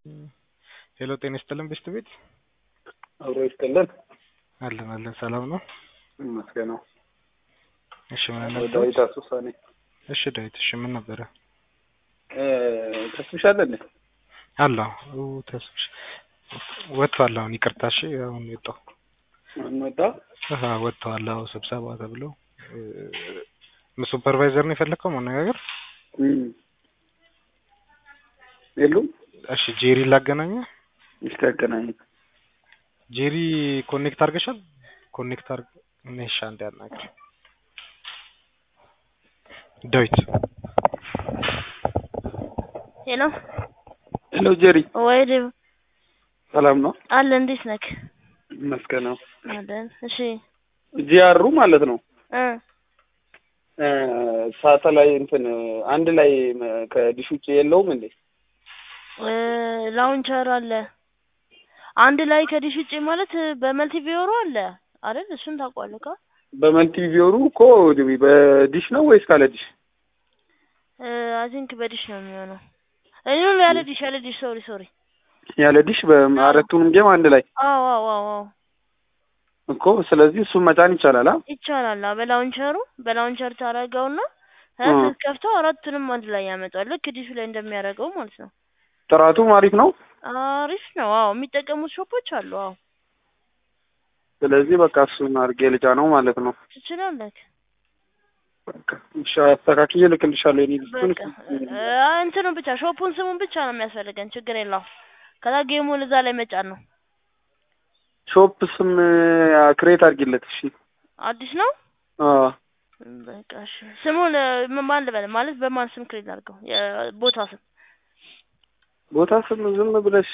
ሄሎ ጤና ይስጥልን ብስት ቤት አብሮ ይስጥልን። አለን አለን ሰላም ነው። ይመስገነው። እሺ ምን ወደ ነበር? ዳዊት አሱሳ ነኝ። እሺ ዳዊት እሺ ምን ነበረ? እ ተስብሻለህ እንዴ? አለሁ ተስብሽ ወጥቷል። አሁን ይቅርታ እሺ አሁን ወጣሁ። እንወጣ አሃ ወጥተዋል። አዎ ስብሰባ ተብሎ ሱፐርቫይዘር ነው የፈለከው ማነጋገር? እም የሉም። እሺ ጄሪ ላገናኘ። እስቲ አገናኝ። ጄሪ ኮኔክት አድርገሻል? ኮኔክት አድርግ ነሽ አንዴ አናግር። ዳዊት ሄሎ ሄሎ ጄሪ፣ ወይ ዴቭ ሰላም ነው? አለ እንዴት ነክ? ይመስገነው። አለን እሺ ጂአሩ ማለት ነው እ እ ሳተላይ እንትን አንድ ላይ ከዲሽ ውጭ የለውም እንዴ? እ ላውንቸር አለ አንድ ላይ ከዲሽ ውጭ ማለት በመልቲ ቪዮሩ አለ አይደል? እሱን ታውቀዋለህ ካ በመልቲ ቪዮሩ እኮ በዲሽ ነው ወይስ ካለ ዲሽ? አይ ቲንክ በዲሽ ነው የሚሆነው። እኔ ነው ያለ ዲሽ ያለ ዲሽ ሶሪ ሶሪ። ያለ ዲሽ በአራቱንም ጌም አንድ ላይ አዎ አዎ አዎ አዎ እኮ ስለዚህ እሱን መጫን ይቻላል። አ ይቻላል። አዎ በላውንቸሩ በላውንቸር ታደርገውና እ ስትከፍተው አራቱንም አንድ ላይ ያመጣል። ልክ ዲሹ ላይ እንደሚያደርገው ማለት ነው። ጥራቱም አሪፍ ነው። አሪፍ ነው። አዎ የሚጠቀሙት ሾፖች አሉ። አዎ ስለዚህ በቃ እሱን አድርጌ ልጫ ነው ማለት ነው። ትችላለህ። በቃ እሺ አስተካክዬ እልክልሻለሁ። የኔ ዲስኩን በቃ እ እንትኑ ብቻ ሾፑን ስሙን ብቻ ነው የሚያስፈልገን። ችግር የለውም። ከዛ ጌሙን እዛ ላይ መጫን ነው። ሾፕ ስም ክሬት አድርጊለት። እሺ አዲስ ነው። አዎ በቃ እሺ ስሙን እ ማን ልበል ማለት በማን ስም ክሬት አድርገው? የቦታ ስም ቦታ ስም ዝም ብለሽ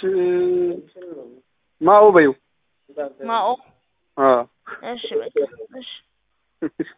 ማኦ በይው። ማኦ። አዎ እሺ በቃ እሺ